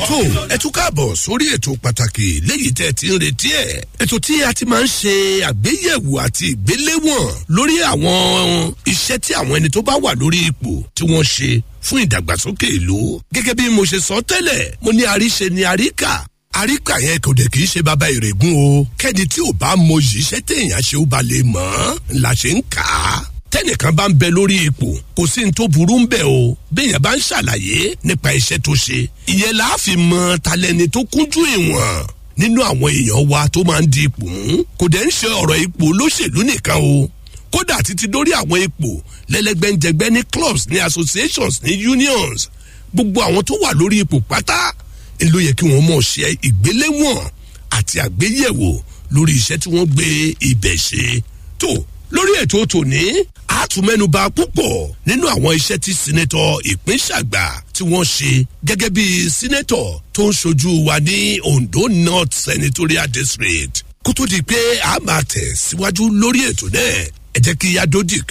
tó ẹ tún káàbọ̀ sórí ètò pàtàkì léyìí tẹ́ ẹ ti ń retí ẹ̀. ètò tí a ti máa ń ṣe àgbéyẹ̀wò àti ìgbéléwọ̀n lórí àwọn iṣẹ́ tí àwọn ẹni tó bá wà lórí ipò tí wọ́n ṣe fún ìdàgbàsókè ìlú. gẹ́gẹ́ bí mo ṣe sọ tẹ́lẹ̀ mo ní àríṣe ni àríkà àríkà yẹn kò dẹ̀ kì í ṣe bàbá ìrègùn o kẹ́ni tí ò bá mọyì iṣẹ́ téèyàn ṣe ó ba lè mọ̀ ọ́n la ṣe ń kà á tẹnìkan bá ń bẹ lórí ipò kò sí ní tó burú ń bẹ o béèyàn bá ń ṣàlàyé nípa iṣẹ́ tó ṣe ìyẹn la fi mọ talẹ́ni tó kúnjú ìwọ̀n nínú àwọn èèyàn wa tó máa ń di ipò mú kò dẹ̀ ń ṣe ọ̀rọ̀ ipò olóṣèlú nìkan o kódà títí dórí àwọn ipò lẹ́lẹ́gbẹ́njẹgbẹ́ ní clubs ní associations ní unions gbogbo àwọn tó wà lórí ipò pátá ló yẹ kí wọ́n mọ̀ ṣe ìgbéléwọ̀n àti àgbéyẹ̀wò lórí iṣẹ́ tí wọ́n gbé ibẹ̀ ṣe tó lórí ètò tòní àtúmẹ́nuba púpọ̀ nínú àwọn iṣẹ́ tí sinetọ̀ ìpínṣàgbà tí wọ́n ṣe gẹ́gẹ́ bí sinetọ̀ tó ń ṣojú wa ní ondo north senatorial district kó tó di pé a máa tẹ̀ síwájú lórí ètò náà ẹ jẹ́ kí yadodi